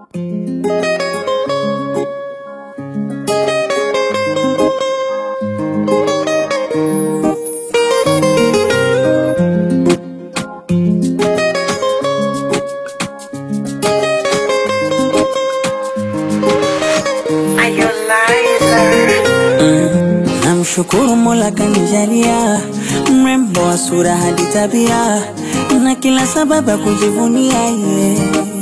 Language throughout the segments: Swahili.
Namshukuru Mola kanijalia mrembo wa sura hadi tabia na kila sababu ya kujivunia ye,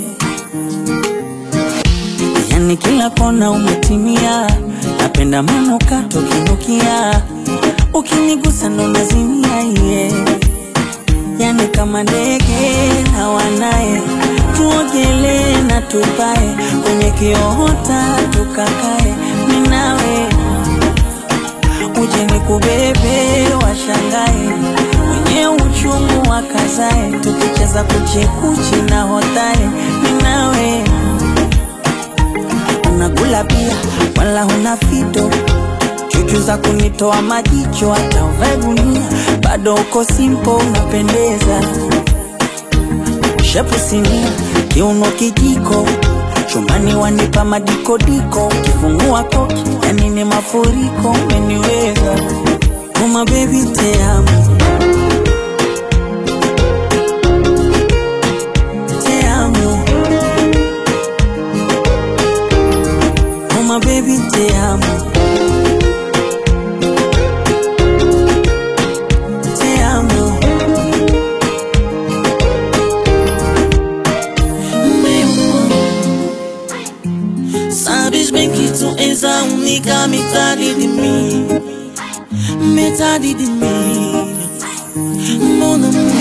yani kila kona umetimia. Napenda manukato kinukia, ukinigusa ndo nazimia ye, yani kama ndege na wanaye, tuogelee na tupae kwenye kiota tukakae, minawe uje nikubebe, washangae wenye uchungu wakazae, tukicheza kuchekuchi na hotae, ninawe unakula pia, wala huna fito chuchu za kunitoa majicho, hata uvae gunia bado uko simpo, unapendeza shepu sinia, kiuno kijiko chumbani wanipa madikodiko, ukifungua koki yani ni mafuriko, umeniweza uma baby te amo, te amo, uma baby te amo, te amo. Sabes bem que tu és a única metade de mim Metade de mim Mon amor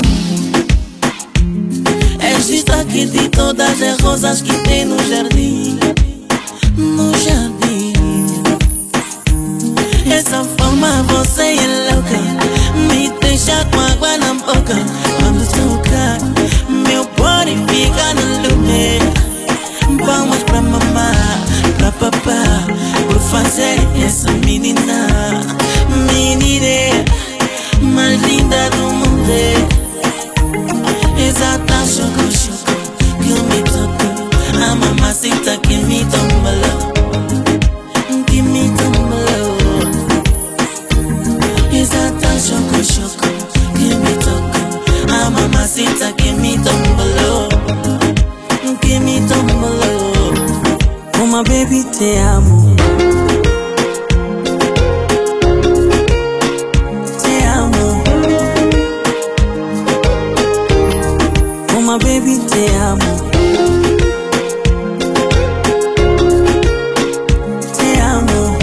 És destaque de todas as rosas que tem no jardim No jardim Essa forma você é louca Me deixa com água na boca Quando toca Meu body fica no lume Palmas pra mamá, pra papá Por fazer essa menina Menina mais linda do mundo Exata choco, choco Que me tocou A mamacita que me tombalou Que me tombalou Exata choco, choco Que me tocou A mamacita que me tombalou Que me tombalou Uma baby te amo, te amo, uma baby te amo, te amo.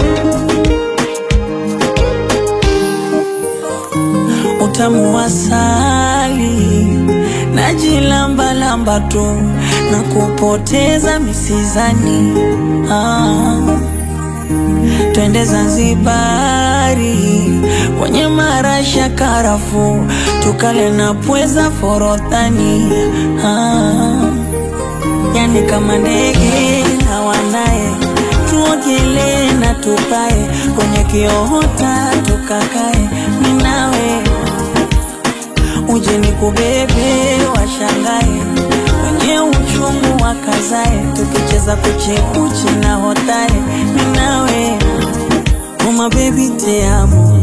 Utamu wa asali najilambalamba tu na kupoteza misizani. Ah, twende Zanzibari kwenye marasha karafu, tukale na pweza forodhani. Ah, yani kama ndege na wanaye, tuogelee na tupae kwenye kiota tukakae, ninawe uje nikubebe, washangae wenye uchungu wakazae, tukicheza kuchekuchi na hotae, ninawe uma baby te amo,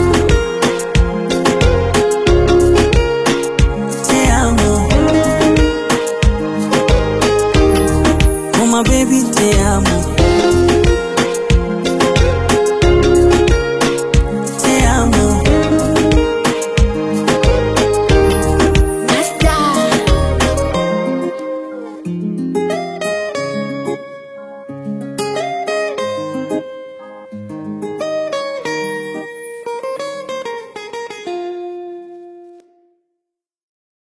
te amo, uma baby te amo.